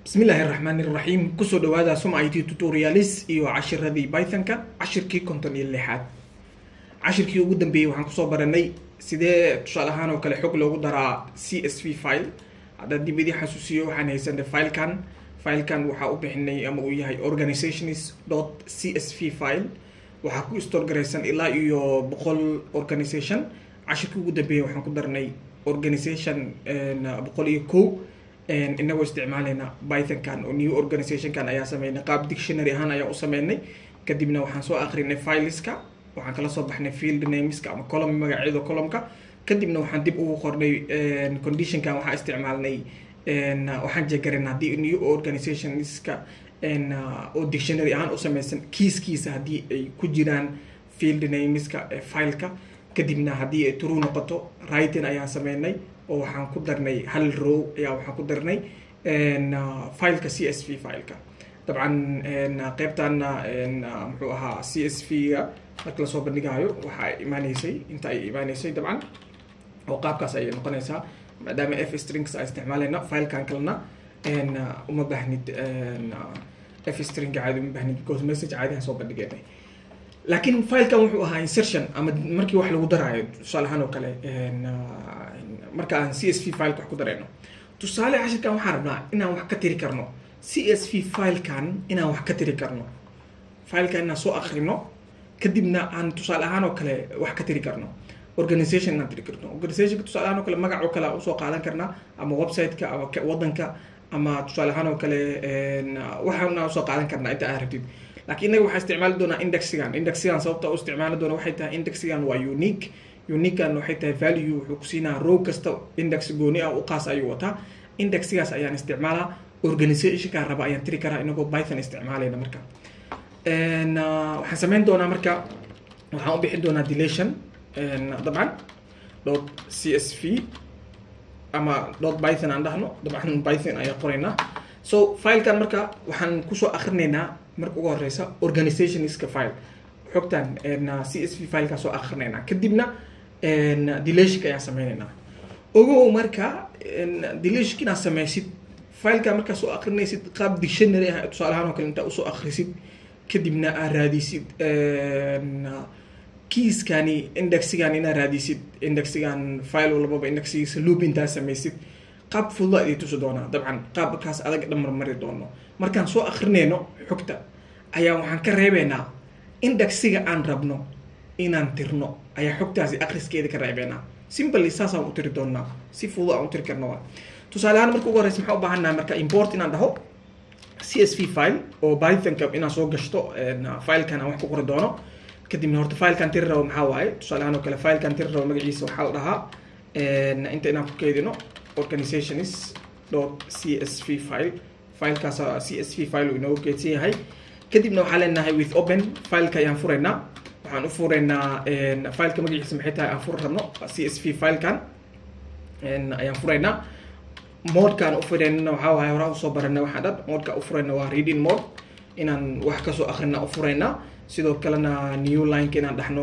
bismillaahi raxmaan iraxiim kusoo dhawaada suma it tutorialis iyo cashiradii pythonka cashirkii konton iyo lixaad cashirkii ugu dambeeyey waxaan kusoo baranay sidee tusaale ahaan oo kale xog loogu daraa c s v file haddaan dib idii xasuusiyo waxaan haysanay filekan filekan waxaa u bixinay ama uu yahay organizations dot c s v file waxaa ku storgaraysan ilaa iyo boqol organization cashirkii ugu dambeeyey waxaan ku darnay organization boqol iyo kow inagoo isticmaaleyna pythonkan oo new organizationkan ayaa sameynay qaab dictionary ahaan ayaa u sameynay kadibna waxaan soo akrinay fileska waxaan kala soo baxnay field nameska ama column magacyada columnka kadibna waxaan dib ugu qornay conditionkan waxaa isticmaalnay waxaan jeegarin haddii new organizationska oo dictionary ahaan u sameysan kiiskiisa haddii ay ku jiraan field nameska fileka kadibna haddii ay true noqoto writing ayaan sameynay oo waxaan ku darnay hal row ayaa waxaan ku darnay fileka c s v fileka dabcan qeybtana muxuu ahaa c s v ga marka lasoo bandhigayo waxaa imaaneysay inta ay imaaneysay dabcan oo qaabkaas ayay noqonaysaa maadaama f strings a isticmaaleyna filekan kalena uma baahnid f string caadi uma baahnid because message caadihan soo bandhigeynay laakiin filekan wuxuu ahaa insertion ama markii wax lagu daraayo tusaale ahaan oo kale marka aan c s v fileka wax ku dareyno tusaale cashirkan waxaan rabnaa inaan wax ka tiri karno c s v filekan inaan wax ka tiri karno filekan inaan soo akrino kadibna aan tusaale ahaan oo kale wax ka tiri karno organization inaan tiri karno organizationka tusaale ahaan oo kale magac oo kale aan usoo qaadan karnaa ama websiteka ama wadanka ama tusaale ahaan oo kale waxaan usoo qaadan karnaa inta aad rabtid laakiin inaga waxaa isticmaali doonaa indexigan indexigan sababta u isticmaali doona waxay tahay indexigan waa unique uniquean waxay tahay value wuxuu kusiinaa row kasta index gooni ah u qaas ayuu wataa indexigaas ayaan isticmaalaa organizationkaan raba ayaan tiri karaa inagoo python isticmaalayna marka waxaan sameyn doonaa marka waxaan u bixin doonaa delation dabcan dot c s v ama dot python aan dhahno dabcan python ayaan qoraynaa so filekan marka waxaan kusoo akrinaynaa marka ugu horeysa organizationska file xogtan c s v fileka soo akrinaynaa kadibna delationka ayaan sameyneynaa ogow marka delation inaad sameysid fileka markaa soo akrinaysid qaab dictionary ah tusaale ahaan oo kale intaa usoo akrisid kadibna aad raadisid kiiskani indexigan inaad raadisid indexigan file walbaba indexigiisa loop intaa sameysid qaab fududa idii tusi doonaa dabcan qaabkaas adag dhan marmari doono markaan soo akrinayno xogta ayaa waxaan ka reebeynaa indexiga aan rabno inaan tirno ayaa xogtaasi akriskeeda ka reebeynaa simply saasaan u tiri doonaa si fudud aan u tiri karno waa tusaale ahaan marka ugu horeysa maxaa u baahannahay marka import inaan dhaho c s v file oo pythonka inaan soo gashto filekan aan wax ku qori doono kadibna horta filekan tiri rabo maxaa waaye tusaale ahaan oo kale filekan tiri rabo magaciisa waxaa la dhahaa inta inaan ku keydino organizations dot c s v file filekaas c s v file uu inoogu keydsan yahay kadibna waxaa leenahay with open fileka ayaan furaynaa waxaan u furaynaa fileka magaciisa maxay tahay aan furi rabno c s v filekan ayaan furaynaa modkaan u furaynana waxaa waaye horaa usoo baranay waxaa dhan modka u furayna waa reading mode inaan wax kasoo akrina u furaynaa sidoo kalena new lineka inaan dhahno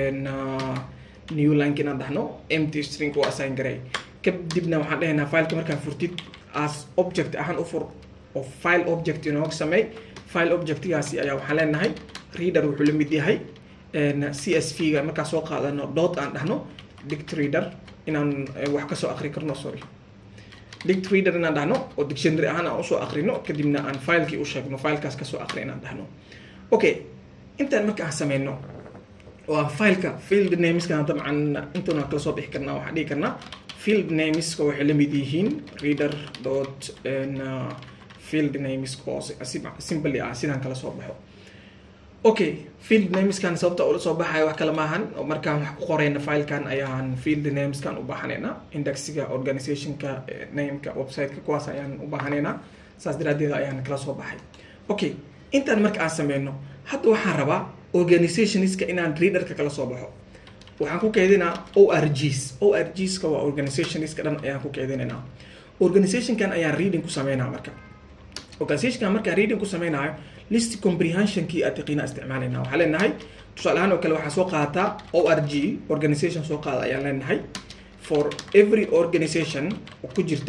new lineka inaan dhahno empty string oo assign garay kadibna waxaan dhahaynaa fileka markaa furtid as object ahaan u fur oo file object inooga sameey file objectgaasi ayaa waxaan leenahay reader wuxuu la mid yahay c s v ga markaa soo qaadano dot aan dhahno dict reader inaan wax kasoo akri karno sorry dict reader inaan dhahno oo dictionary ahaan aan usoo akrino kadibna aan filekii u sheegno filekaas kasoo akri inaan dhahno okay intaan marka aan sameyno waa fileka field nameska dabcan intuuna kala soo bixi karnaa waxaan dhihi karnaa field nameska waxay la mid yihiin reader dot field nameska oo simply ah sidaan kala soo baxo okay field nameskan sababta ula soo baxayo wax kale maahan markaan wax ku qorayna filekan ayaan field nameskan u baahaneynaa indexiga organizationka nameka websiteka kuwaas ayaan u baahaneynaa saas daraadeed ayaan kala soo baxay okay intaan marka aan sameyno hadda waxaan rabaa organizationska inaan readerka kala soo baxo waxaan ku keydinaa o r gs o r gska waa organizationska dhan ayaan ku keydinaynaa organizationkan ayaan reading ku sameynaa marka organizationkan markaan reading ku sameynayo list comprehensionkii aad taqiina isticmaalayna waxaa leenahay tusaale ahaan oo kale waxaa soo qaadataa o r g organization soo qaada ayaan leenahay for every organization oo ku jirta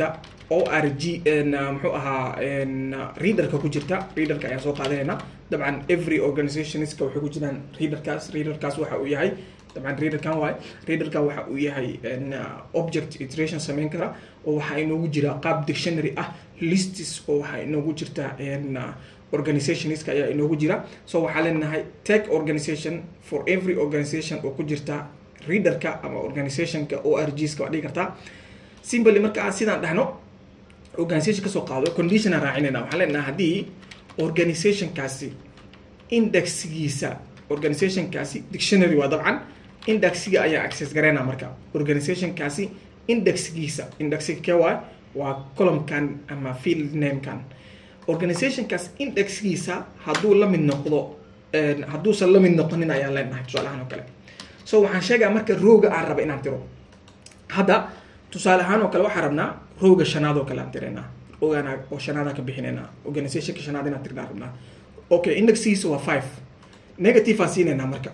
o r g muxuu ahaa readerka ku jirta readerka ayaan soo qaadanaynaa dabcan every organizationska waxay ku jiraan readerkaas readerkaas waxa uu yahay dabcan readerkan waay readerkan waxa uu yahay object iteration sameyn kara oo waxaa inoogu jira qaab dictionary ah listis oo waxaa inoogu jirta organizationska ayaa inoogu jira so waxaa leenahay tech organization for every organization oo ku jirta readerka ama organizationka o r gska waa dhigi kartaa simply marka aan sidaan dhahno organization kasoo qaado condition aan raacinayna waxaan leenahay haddii organizationkaasi indexgiisa organizationkaasi dictionary waa dabcan indexga ayaa access gareyna marka organizationkaasi indexgiisa indexga kee waay waa columnkan ama field namekan organizationkaas indexgiisa hadduu la mid noqdo hadduusan la mid noqonin ayaan leenahay tusaale ahaan oo kale so waxaan sheegaa marka rooga aan raba inaan tiro hadda tusaale ahaan oo kale waxaan rabnaa rooga shanaad oo kale aan tiraynaa roogaan oo shanaada ka bixinaynaa organizationka shanaad inaan tirnaa rabnaa okay indexgiisa waa five negative aan siinaynaa marka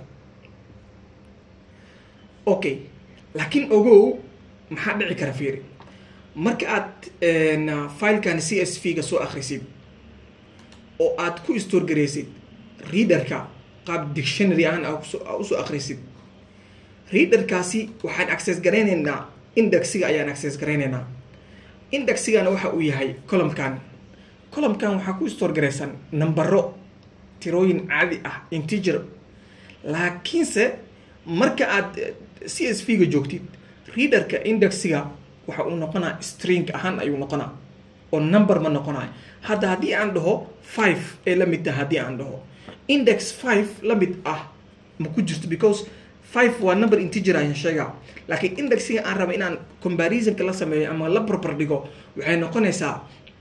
okay laakiin ogow maxaa dhici kara fiiri marka aad filekan c s v ga soo akrisid oo aad ku store garaysid readerka qaab dictionary ahaan aa usoo akrisid readerkaasi waxaan access garaynaynaa indexga ayaan access garaynaynaa indexigana waxa uu yahay columnkan columnkan waxaa ku store garaysan numbero tirooyin caadi ah integer laakiinse marka aad c s v ga joogtid readerka indexga waxa uu noqonaa string ahaan ayuu noqonaa oo number ma noqonayo hadda haddii aan dhaho five ee la mid taha haddii aan dhaho index five la mid ah ma ku jirto because five waa number integer ayaan sheegaa laakiin indexga aan raba inaan comparisonka la sameeyo ama la barbar dhigo waxay noqonaysaa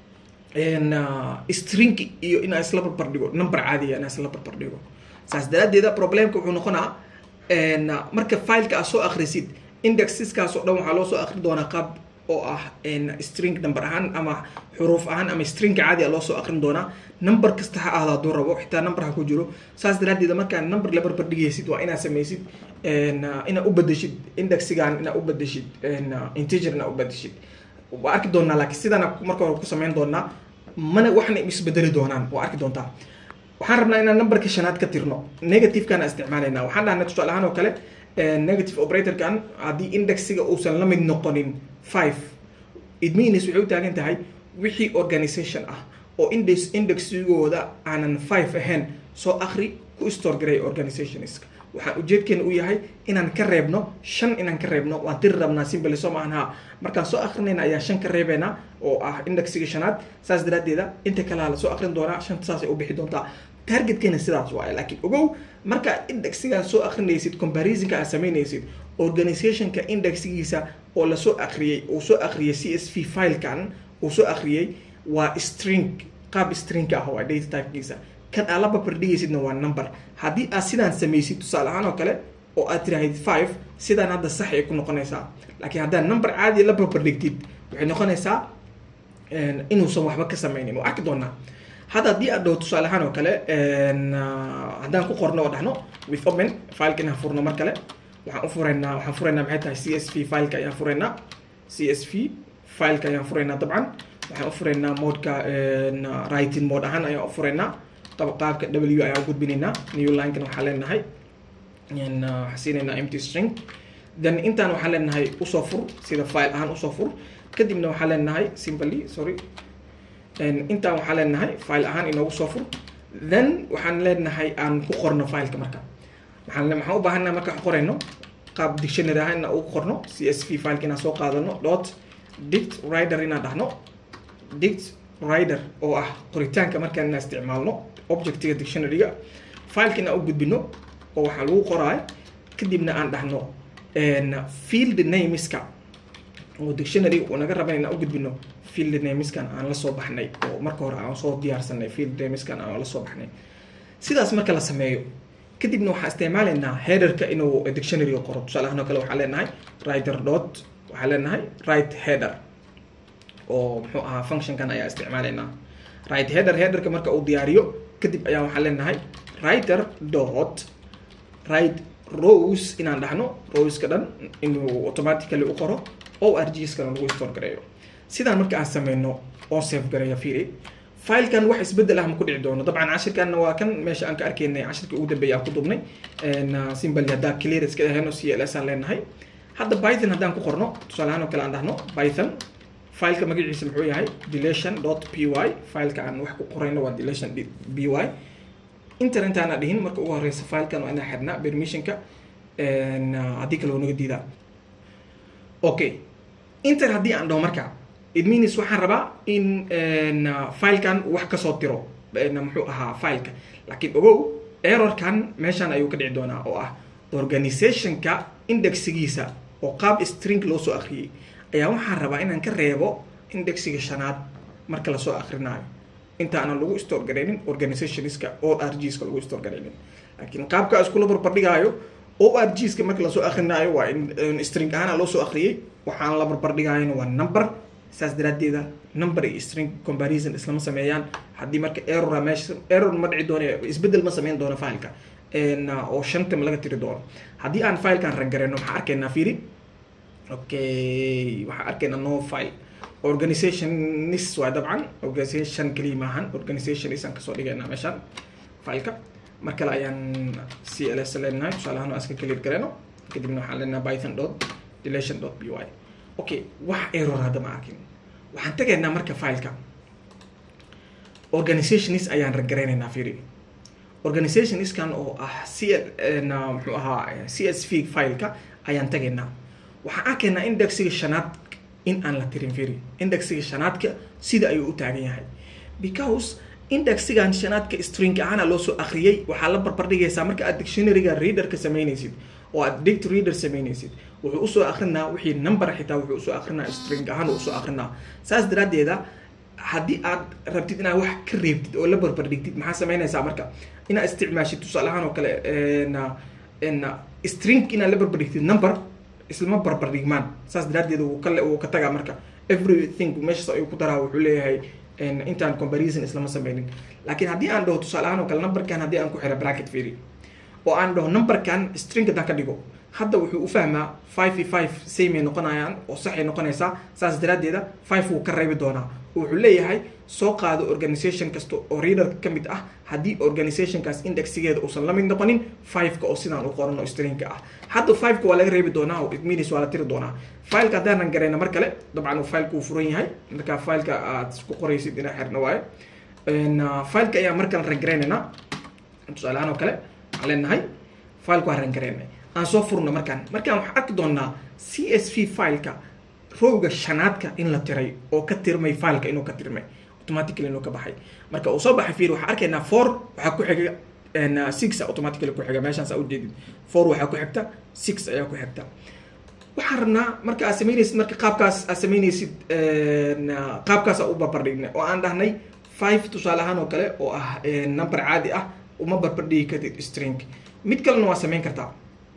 string iyo inaa isla barbar dhigo number caadiga inaa isla barbar dhigo saas daraadeeda problemka wuxuu noqonaa marka fileka aad soo akrisid indexeskaas oo dhan waxaa loo soo akri doonaa qaab oo ah string number ahaan ama xuruuf ahaan ama string caadi a loo soo akrin doonaa number kasta ha ahdo hadduu rabo xitaa number ha ku jiro saas daraadeeda markaa number la barbar dhigaysid waa inaad sameysid inaad u bedeshid indexigan inaad u bedeshid integer inaad u bedeshid waa arki doonaa laakiin sidana marka hore ku sameyn doonaa mana waxna isbedeli doonaan waa arki doontaa waxaan rabnaa inaan numberka shanaad ka tirno negativekana isticmaalayna waxaan dhahnay tusaale ahaan oo kale negative operatorkan haddii indexiga uusan la mid noqonin five it means waxay u taagan tahay wixii organization ah oo index indexigooda aanan five ahayn soo akri ku store garay organizationska waxaan ujeedkeena u yahay inaan ka reebno shan inaan ka reebno waan tiri rabnaa simbly soo maahan ha markaan soo akrinayna ayaan shan ka reebeynaa oo ah indexiga shanaad saas daraadeeda inta kalea la soo akrin doonaa shanta saasay u bixi doontaa targetkeena sidaas waaye laakiin ogow markaa indexsigaan soo akrinaysid comparisonka aad sameynaysid organizationka indexgiisa oo lasoo akriyey uu soo akriyay c s v filekan uu soo akriyey waa string qaab stringka ah waa data typekiisa kan aad la barbardhigaysidna waa number haddii aad sidaan samaysid tusaale ahaan oo kale oo aad tiraahid five sidaan hadda sax ay ku noqonaysaa laakiin haddaad number caadi la barbardhigtid waxay noqonaysaa inuusan waxba ka sameynin waa arki doonaa hadda haddii aad dhaho tusaale ahaan oo kale haddaan ku qorno oo dhahno with open fileka inaan furno mar kale waxaan u furaynaa waxaan furaynaa maxay tahay c s v fileka ayaan furaynaa c s v fileka ayaan furaynaa dabcan waxaan u furaynaa modeka writing mode ahaan ayaan u furaynaa qaabka w ayaan u gudbinaynaa new linekan waxaan leenahay waxaan siinaynaa empty string then intaan waxaan leenahay usoo fur sida file ahaan usoo fur kadibna waxaan leenahay simply sorry intaan waxaan leenahay file ahaan inoogu soo fur then waxaan leenahay aan ku qorno fileka marka waxaan waxaan u baahannaha markaan qorayno qaab dictionary ahaan inaan ugu qorno c s v fileka inaan soo qaadano dot dict rider inaan dhahno dict rider oo ah qoritaanka markaan inaan isticmaalno objectiga dictionaryga fileka inaan u gudbino oo waxaa lagu qoraay kadibna aan dhahno field nameska oo dictionary uu naga raba inaan u gudbino field nameskan aan la soo baxnay oo marka hore aan soo diyaarsanay field nameskan aan la soo baxnay sidaas marka la sameeyo kadibna waxaan isticmaalaynaa headerka inuu dictionaryga qoro tusaale ahaan oo kale waxaan leenahay writer dot waxaan leenahay right header oo muxuu ahaa functionkan ayaa isticmaalaynaa right header headerka marka uu diyaariyo kadib ayaa waxaan leenahay writer dot right rose inaan dhahno roska dhan inuu automatically u qoro o r gskana lagu store gareeyo sidaan marka aan sameyno oon save garaya fiiri filekan wax isbedel ah ma ku dhici doono dabcan cashirkanna waa kan meesha aan ka arkaynay cashirkii ugu dambeeya aan ku dubnay simbali haddaa clear iska ahayno c l s aan leenahay hadda python haddaan ku qorno tusaale ahaan oo kale aan dhahno python fileka magaciisa muxuu yahay delation dot p y fileka aan wax ku qorayno waa delation b y inter intaana dhihin marka ugu horeysa filekan waa inaan xirnaa permissionka haddii kale waa naga diidaa okay inter haddii aan dhaho marka it means waxaan rabaa in filekan wax kasoo tiro muxuu ahaa fileka laakiin ogow errorkan meeshaan ayuu ka dhici doonaa oo ah organizationka indexgiisa oo qaab string loo soo akriyay ayaa waxaan rabaa inaan ka reebo indexiga shanaad marka lasoo akrinaayo intaanan lagu store garaynin organizationska o r gska lagu store garaynin laakiin qaabka iskula barbardhigaayo o r gska marka lasoo akrinaayo waa in string ahaana loo soo akriyay waxaan la barbardhigaayona waa number saas daraadeeda number iyo string comparison islama sameeyaan haddii marka errora meesha error ma dhici doono isbedel ma sameyn doono fileka oo shanta ma laga tiri doono haddii aan filekan rangareyno maxaa arkaynaa fiiri okay waxaa arkaynaa no file organizationis waa dabcan organization keliya maahan organizationis aan kasoo dhigaynaa meeshaan fileka mar kale ayaan c l s leenahay tusaale ahaan waa iska clear gareyno kadibna waxaan leenahay python dot delation dot b y okay wax error hadda ma arkin waxaan tegaynaa marka fileka organizationis ayaan rangareynaynaa fiiri organizationiskan oo ah c muxuu ahaa c s v fileka ayaan tagaynaa waxaan arkaynaa indexiga shanaad in aan la tirin firi indexiga shanaadka sida ayuu u taagan yahay because indexigan shanaadka string ahaana loo soo akriyay waxaa la barbardhigaysaa marka aad dictionaryga readerka sameynaysid oo aad dict reader sameynaysid wuxuu usoo akrinaa wixii number xitaa wuxuu usoo akrinaa string ahaan uu usoo akrinaa saas daraadeeda haddii aad rabtid inaad wax ka reebtid oo la barbardhigtid maxaa sameynaysaa marka inaad isticmaashid tusaale ahaan oo kale string inaad la barbardhigtid number islama barbardhigmaan saas daraadeed wuu ka wuu ka tagaa marka everything meeshaas ayuu ku daraa wuxuu leeyahay intaan comparison islama sameynin laakiin haddii aan dhaho tusaale ahaan oo kale numberkan haddii aan ku xiro bracket firi oo aan dhaho numberkan string haddaan ka dhigo hadda wuxuu u fahmaa five iyo five samey noqonayaan oo saxay noqonaysaa saas daraadeeda five wuu ka reebi doonaa wuxuu leeyahay soo qaado organization kasta oo readerka ka mid ah haddii organizationkaas indexigeeda uusan la mid noqonin fiveka oo sidaan u qoran oo stringka ah hadda fiveka waa laga reebi doonaa oo it means waa la tiri doonaa fileka haddaanan garayna mar kale dabcan uu fileka uu furan yahay marka fileka aad isku qoraysid inaa xirna waayo fileka ayaa markale rangareynaynaa tusaale ahaan oo kale waxaan leenahay fileka waa rangareynay aan soo furno markaan markaan waxaan arki doonaa c s v fileka rowga shanaadka in la tiray oo ka tirmay fileka inuu ka tirmay automatically inuu ka baxay marka uu soo baxay fiir waxaan arkaynaa four waxaa ku xiga six automatically ku xiga meeshaan saa ujeedid four waxaa ku xigta six ayaa ku xigta waxaan rabnaa marka aad sameynaysid marka qaabkaas aad sameynaysid qaabkaas u barbardhignay oo aan dhahnay five tusaale ahaan oo kale oo ah number caadi ah uma barbardhigi kartid string mid kalena waa sameyn kartaa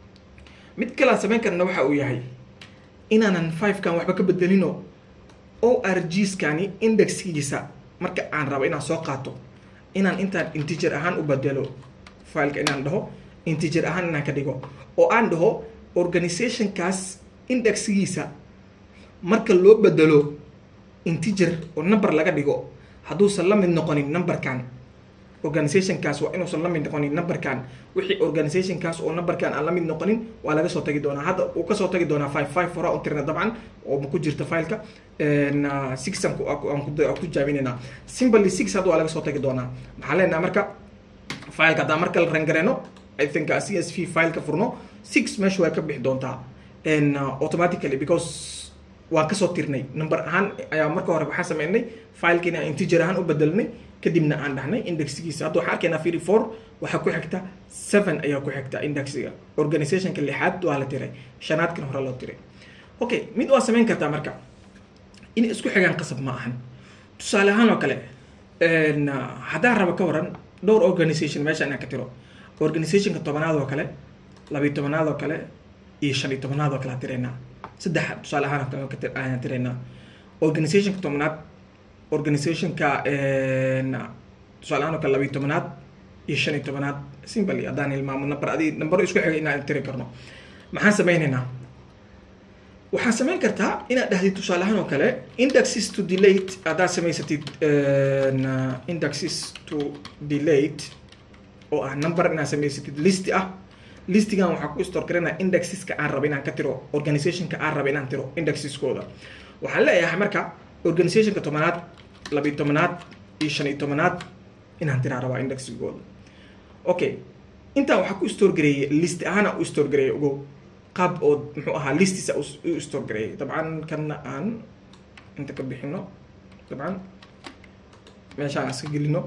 mid kale aan sameyn karna waxa uu yahay inaanan fivekan waxba ka bedelino o r gskani indexkiisa marka aan rabo inaan soo qaato inaan intaan integer ahaan u bedelo fileka inaan dhaho integer ahaan inaan ka dhigo oo aan dhaho organizationkaas indexgiisa marka loo bedelo integer oo number laga dhigo hadduusan la mid noqonin numberkan organizationkaas waa inuusan la mid noqonin numberkan wixii organizationkaas oo numberkan aan la mid noqonin waa laga soo tagi doonaa hadda uu kasoo tagi doonaa five five hora un tirna dabcan oo ma ku jirta fileka six aan ku jaaminayna simply six hadda waa laga soo tagi doonaa maxaa leenaha marka fileka haddaan marka la rangareyno i think c s v fileka furno six meesha waa ka bixi doontaa automatically because waan kasoo tirnay number ahaan ayaa marka hore waxaan sameynay fileka inaan integer ahaan u bedelnay kadibna aan dhahnay indexgiisa hadda waxaan arkaynaa firi four waxaa ku xigta seven ayaa ku xigta indexiga organizationka lixaad waa la tiray shanaadkan hore loo tiray okay mid waa sameyn kartaa marka inay isku xigaan qasab ma ahan tusaale ahaan oo kale haddaan rabo ka waran dhowr organization meesha inaan ka tiro organizationka tobanaad oo kale labiyo tobanaad oo kale iyo shan iyo tobanaad oo kale aan tiraynaa saddex tusaale ahaan ayaan tiraynaa organizationka tobanaad organizationka tusaale ahaan oo kale labiyo tobanaad iyo shan iyo tobanaad simply haddaan hilmaamo number adi number isku xigay inaan tiri karno maxaan sameynaynaa waxaa samayn kartaa inaad dhahdid tusaale ahaan oo kale indexes to delate haddaad samaysatid indexes to delate oo ah number inaad samaysatid list ah listigan waxaa ku store garanaya indexeska aan raba inaan ka tiro organizationka aan raba inaan tiro indexeskooda waxaan leeyahay marka organizationka tobanaad labiyo tobanaad iyo shan iyo tobanaad inaan tiraa rabaa indexigooda okay intaan waxaa ku store gareeyay list ahaana u store gareeyay ogow qaab oo muxuu ahaa listisa u store gareeyay dabcan kanna aan inta ka bixino dabcan meeshaan iska gelino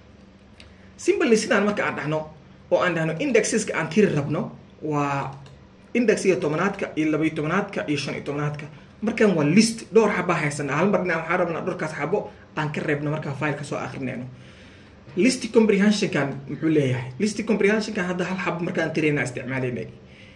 simply sidaan marka aan dhahno oo aan dhahno indexeska aan tiri rabno waa indexiga tobanaadka iyo labayo tobanaadka iyo shan iyo tobanaadka markan waa list dhowr xabaa haysanaa hal mar dhinac waxaan rabnaa dhowrkaas xabo aan ka reebno markaa fileka soo akrinayno list comprehensionkan muxuu leeyahay list comprehensionkan hadda hal xabo markaan tirayna isticmaalaynay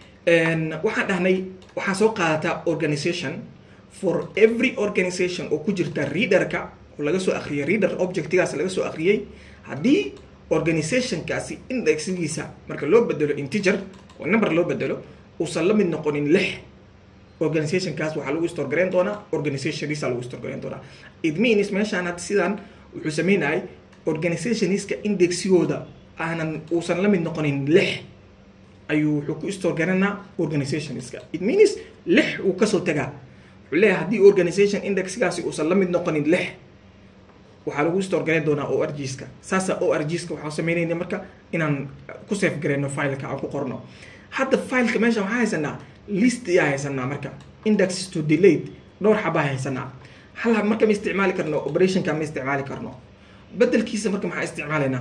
waxaan dhahnay waxaa soo qaadataa organization for every organization oo ku jirta readerka oo laga soo akriyay reader objectigaas laga soo akriyay haddii organizationkaasi indexgiisa marka loo bedelo integer oo number loo bedelo uusan la mid noqonin lix organizationkaas waxaa lagu store garayn doonaa organizationisa lagu store garayn doonaa it means meeshaan hadda sidaan wuxuu sameynayay organizationiska indexigooda aanan uusan la mid noqonin lix ayuu wuxuu ku store garanaa organizationiska it means lix uu kasoo tagaa wuxuu leeyahay haddii organization indexgaasi uusan la mid noqonin lix waxaa lagu store garayn doonaa o r gska saasa o r gska waxaa sameynayna marka inaan ku safe garayno fileka aan ku qorno hadda fileka meesha waxaa haysanaa list ayaa haysanaa marka indexes to delate dhowr xabaa haysanaa hal hab marka ma isticmaali karno operationka ma isticmaali karno bedelkiisa marka maxaa isticmaalaynaa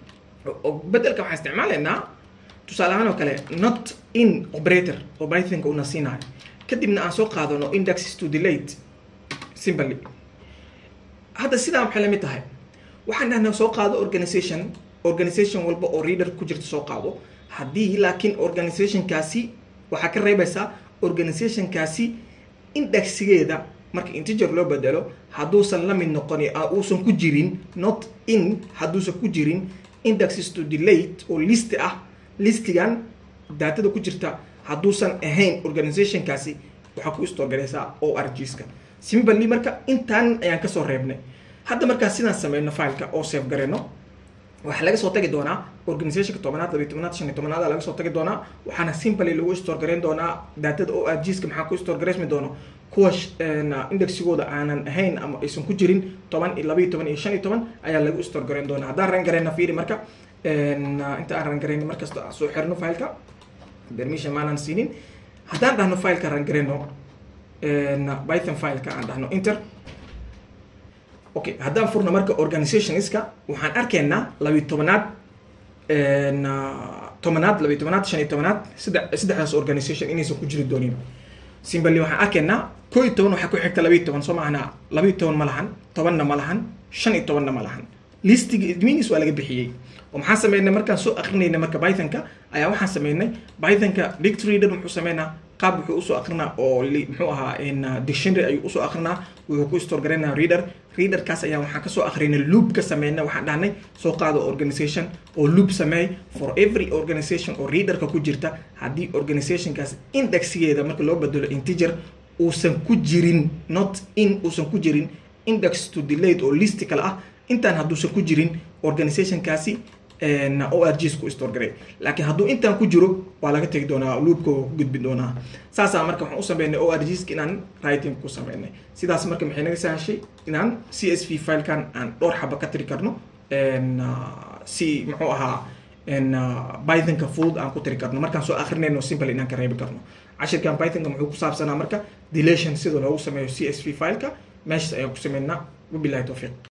bedelka waxaa isticmaalaynaa tusaale ahaan oo kale not in operator oo pythonka una siinayo kadibna aan soo qaadano indexes to delate simply hadda sidaa maxay lamid tahay waxaan dhahnaa soo qaado organization organization walba oo reader ku jirta soo qaado haddii laakiin organizationkaasi waxaa ka reebaysaa organizationkaasi indexigeeda marka integer loo bedelo hadduusan la mid noqoni uusan ku jirin not in hadduusan ku jirin indexes to delate oo list ah listigan daatada ku jirta hadduusan ahayn organizationkaasi waxaa ku store garaysaa o r gska simply marka intaan ayaan kasoo reebnay hadda markaa sidaan sameyno fileka oo safe garayno waxaa laga soo tagi doonaa organizationka tobanaad labiy tobanaad shan iyo tobanaad laga soo tagi doonaa waxaana simply lagu store garayn doonaa daatada o r gska maxaa ku store garaysmi doono kuwa indexigooda aanan ahayn ama aysan ku jirin toban iyo labayo toban iyo shan iyo toban ayaa lagu store garayn doonaa haddaan ran garayna fiiri marka inta aan ran garayno markasta soo xirno fileka permission maanan siinin haddaan dhahno fileka ran garayno python fileka aan dhahno inter okay haddaan furno marka organizationska waxaan arkaynaa labiy tobanaad tobanaad labiy tobanaad shan iyo tobanaad sadde saddexdaas organization inaysan ku jiri doonin simbali waxaan arkaynaa koo iyo toban waxaa ku xigta labiyo toban soo maahna labiyo toban ma lahan tobanna ma lahan shan iyo tobanna ma lahan listiga adminis waa laga bixiyey oo maxaan sameynay markaan soo akrinayna marka pythonka ayaa waxaan sameynay pythonka dict reader muxuu sameynaa qaab wuxuu usoo akrinaa oo muxuu ahaa dictionary ayuu usoo akrinaa wuxuu ku store garaynaa reader readerkaas ayaa waxaan kasoo akrinay loop ka sameynay waxaan dhahnay soo qaado organization oo loop sameey for every organization oo readerka ku jirta haddii organizationkaas indexigeeda marka loo bedelo integer uusan ku jirin not in uusan ku jirin index to delate oo list kale ah intaan hadduusan ku jirin organizationkaasi o r gs ku store garay laakiin hadduu intaan ku jiro waa laga tegi doonaa loopka waa ku gudbi doonaa saasaa marka waxaan u sameynay o r gska inaan writing ku sameynay sidaas marka maxay naga sahashay inaan c s v filekan aan dhowr xaba ka tiri karno si muxuu ahaa pythonka fudud aan ku tiri karno markaan soo akrinayno simple inaan ka reebi karno cashirkan pythonka muxuu ku saabsanaa marka delation sida loogu sameeyo c s v fileka meeshas ayaan ku sameynaa wabilahi towfiiq